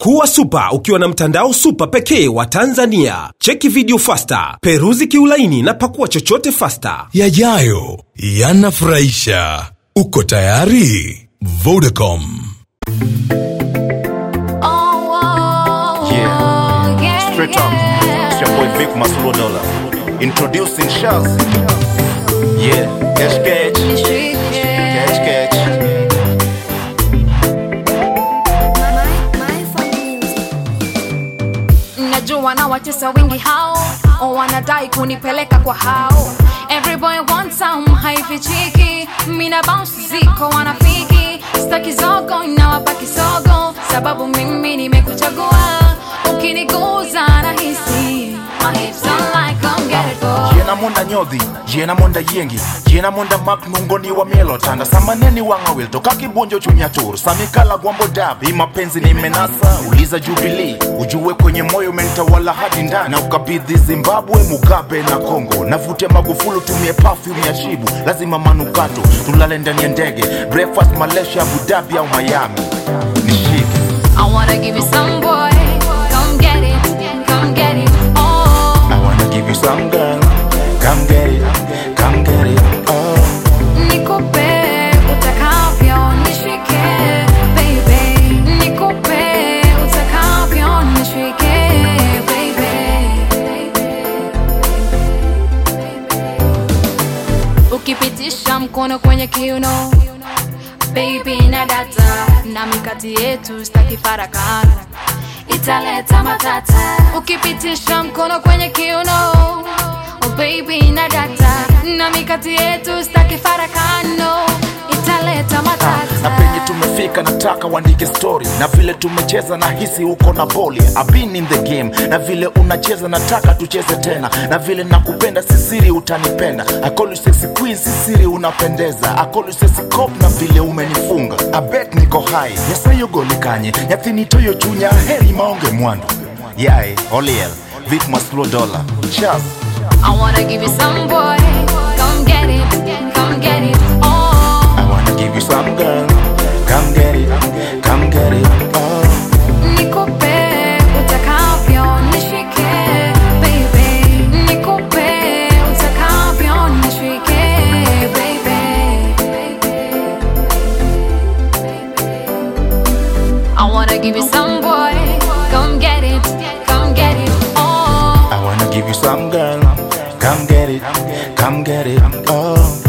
Kuwa supa ukiwa na mtandao supa pekee wa Tanzania. Cheki video fasta, peruzi kiulaini na pakua chochote fasta. Yajayo yanafurahisha. Uko tayari? Vodacom. Yeah. Straight up. It's your boy Vic Maslow Dollar. Introducing Shaz. Yeah. Catch, catch. Catch, catch. najua na watesa wengi hao o wanadai kunipeleka kwa hao Every boy wants some haifichiki mina bounce ziko wanafiki staki zogo inawapa kisogo sababu mimi nimekuchagua ukiniguza nahisi My hips don't like come get it go jena monda nyodhi jena monda yengi jena monda mak nungoni wa mielo tanda samaneni wanga wilto kakibonjo chunya tur samikala gwambo dab hii mapenzi ni menasa uliza jubilee ujue kwenye moyo umenitawala hadi ndani na ukabidhi zimbabwe mugabe na kongo navute magufulu tumie perfume ya shibu lazima manukato tulale ndani ya ndege breakfast malaysia abu dhabi au miami nishike I wanna give you some boy come get it come get it oh I wanna give you some girl come get it come get it oh nikupe utakavyo nishike baby nikupe utakavyo nishike baby ukipitisha mkono kwenye kiuno baby na data na mikati yetu staki farakano italeta matata ukipitisha mkono kwenye kiuno oh baby na data na mikati yetu staki farakano italeta matata na penye tumefika nataka uandike story na vile tumecheza na hisi uko na boli I've been in the game na vile unacheza nataka tucheze tena na vile nakupenda sisiri utanipenda I call you sexy queen sisiri unapendeza I call you sexy cop na vile umenifunga I bet niko high nyasayo golikanye nyathinitoyo chunya heri maonge mwandu yae oliel vit maslo dola chas I wanna give you some boy come get it come get it oh I wanna give you some girl come get it come get it oh nikupe utakavyo nishike baby nikupe utakavyo nishike baby I wanna give you some boy come get it come get it oh I wanna give you some girl. Come get it, come get it. Oh.